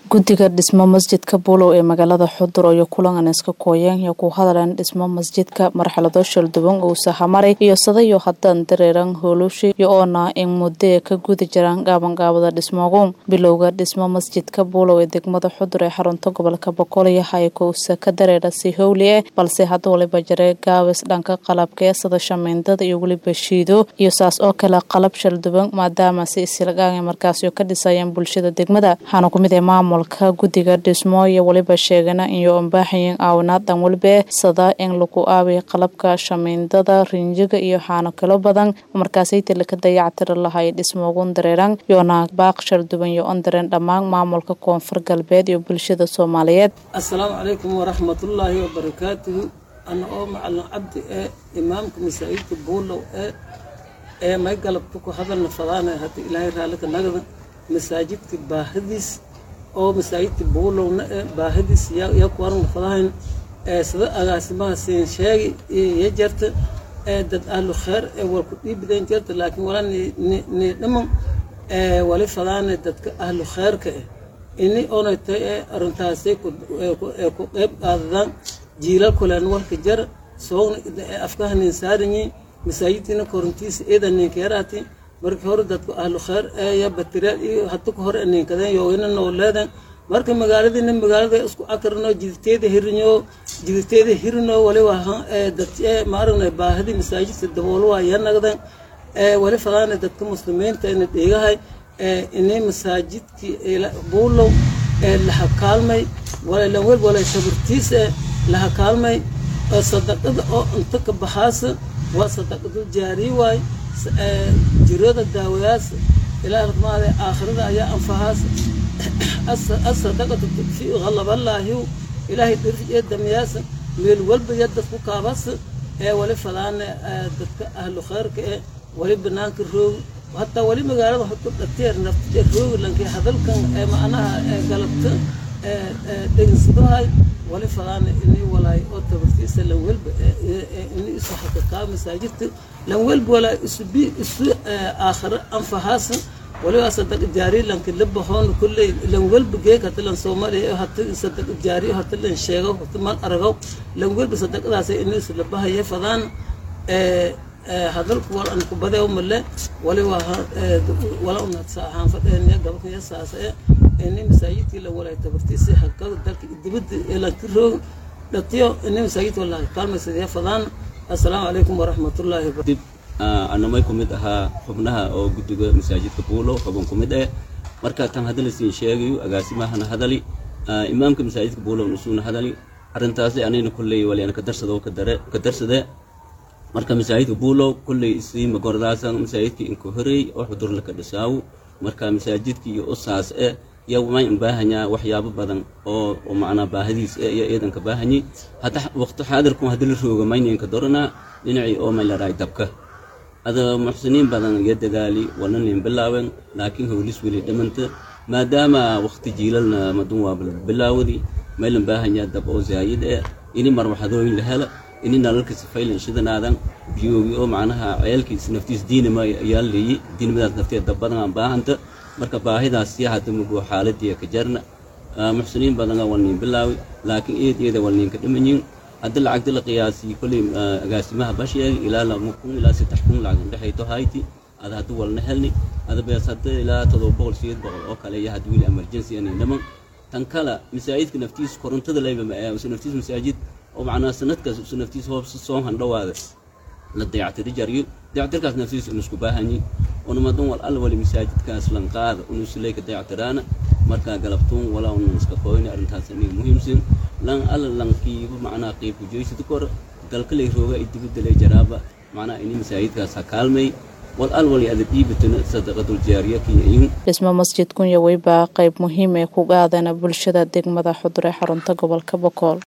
guddiga dhismo masjidka buulow ee magaalada xudur iyo kulan iska kooyeen iyo ku hadaleen dhismo masjidka marxalado shalduwan uu sahamaray iyo sadayo hadan dareeran hoolushi iyo oona in mudee ka gudi jiraan gaabangaabada dhismoogu bilowga dhismo masjidka buulow ee degmada xudur ee xarunta gobolka boqoliyo hayakousa ka dareera si howli eh balse hadda waliba jare gaabis dhanka qalabka ee sada shamiindada iyo weliba shiido iyo saas oo kale qalab shalduwan maadaama si isilagaanga markaasio ka dhisayeen bulshada degmada waxaana kumid ee maamulka guddiga dhismo iyo weliba sheegana iyo ambaaxayin aawinaad dhan weliba sada in lagu aabiy qalabka shamiindada rinjiga iyo xaano kalo badan markaasaytila ka dayactiri lahay dhismoogun dareeran yoona baaq shalduwan iyo ondareen dhammaan maamulka koonfur galbeed iyo bulshada soomaaliyeed assalaamu calaykum waraxmatullaahi wabarakaatuhu ana oo macalin cabdi ee imaamka masaajidka buulow ee ee may galabka ku hadalna fadaana hadda ilaahay raallika nagada masaajidka baahidiis oo masaajidka buulowna ee baahidiis yaa ku aragna fadahayn ee sida agaasimaha siin sheegi iyo jarta ee dad ahlu kheer ee war ku dhiibideen jarta laakiin wala nii dhiman ee wali fadaana dadka ahlu kheerka eh ini oonay tahay ee arrintaasay ee ku qeyb qaadadaan jiilal kuleen warka jar soogna ee afkaha nin saaranyiin masaajidkiina korintiisa eeda ninkeeraati markii hore dadku ahlu kheer eeya batiriyaal iyo hata ku hore ninkadeen yoogina noo leedeen marka magaaladiina magaalada isku akarno jiditeeda hirinyo jiditeeda hirino waliba dad ma aragna baahidii masaajidka daboolo waa ya nagdeen wali fadaana dadka muslimiinta ina dheegahay inay masaajidkii buulow laha kaalmay lan wel walay tabartiis laha kaalmay sadaqada oo inta ka baxaasa waa sadaqadu jaariy waay jirada daawayaas ilaa ramaade aakhirada ayaa anfahaas asadaqatu tudfiu halaballaahiw ilaahay dhirif ee damiyaasa meel walba ya dadku kaabas ee wali fadaane dadka ahlu kheyrka ee wali banaanka roogi hataa wali magaalada hoto dhateer naftiya roogi lankii hadalkan ee macnaha ee galabta dhegensadahay wali fadaana inay walaay oo tabartiisa lan welba inay isu xakakaa masaajidka lan welba walaay isubi isu aakhiro anfahaasa waliba sadaq jaari lanki la baxoon kulley lan welba geeg hata lan soomaaliya hata sadaq jaari hata lan sheego hata mal aragaw lan welba sadaqadaas inay isu la bahaya fadaan hadalku wal an kubadee umale waliba wala unadsa ahaan fadheenya gabalkaya saasa ee ini masaajidkii la walay tabartiisa hakada dalka dibadda ee lanka roog dhatiyo ini masaajidka wala kaalmaysadaya fadaan assalaamu calaykum waraxmatullaahi dib anamay ku mid ahaa xubnaha oo guddiga masaajidka buulo xubin ku mid eh marka tan hadala siin sheegayo agaasimahana hadali imaamka masaajidka buulo nasuuna hadali arrintaasi anayna kolley waliana ka darsado ka darsade marka masaajidka buulow kolley isii magordaasan masaajidka inku horey oo xudurla ka dhisaawo marka masaajidka iyo usaas eh iyo may baahanyaa waxyaabo badan oo macnaa baahidiis eh iyo eedanka baahanyay hata waqti xaadirku hadii la rooga mayninka doranaa dhinacii oo may laraay dabka ada muxsiniin badan iyo dadaali wana nin bilaawen laakiin howlis weli dhimanta maadaama waqti jiilalna madun waa bilaawadi maylan baahanyaa dab oo zaayid eh ini marwaxadooyin la hela ini nalalka sifaylan shidanaadan biyoogi oo macnaha ceelkiis naftiis diinima ayaa leeyi diinimadaas nafteed dab badan aan baahanta marka baahidaas yaa hadda mugo xaaladii ka jarna muxsiniin badana wal nin bilaawi laakiin eed eeda wal ninka dhimanyin hadda lacagta la qiyaasiyey kolley agaasimaha basheeg ilaa lama kun ilaa saddex kun lacag indhexayto hayti ada hadda walna helni ada bees hadda ilaa todoba boqol sideed boqol oo kale iyo hadda wili emergency anay dhaman tan kale masaajidka naftiis korontada leyba ma ee naftiis masaajid oo macnaa sanadkaas usu naftiis hoobsa soo handhawaada la dayactiri jaryo dayactirkaas naftiis unu isku baahanyi unumadan wal alla wali masaajidkaas lan qaada unu isuleyka dayactiraana markaa galabtuun walaa unu iska qoyni arrintaas aniga muhiimsan lan alla lankiiba macnaa qiibku joysida kor dalka lay rooga ay dibadda lay jaraaba macnaa ini masaajidkaas ha kaalmay wal al wali ada dhiibatana sadaqadul jaariya kiyayin dhismo masjidkun iyo weyba qayb muhiim ee ku qaadana bulshada degmada xudur ee xarunta gobolka bokool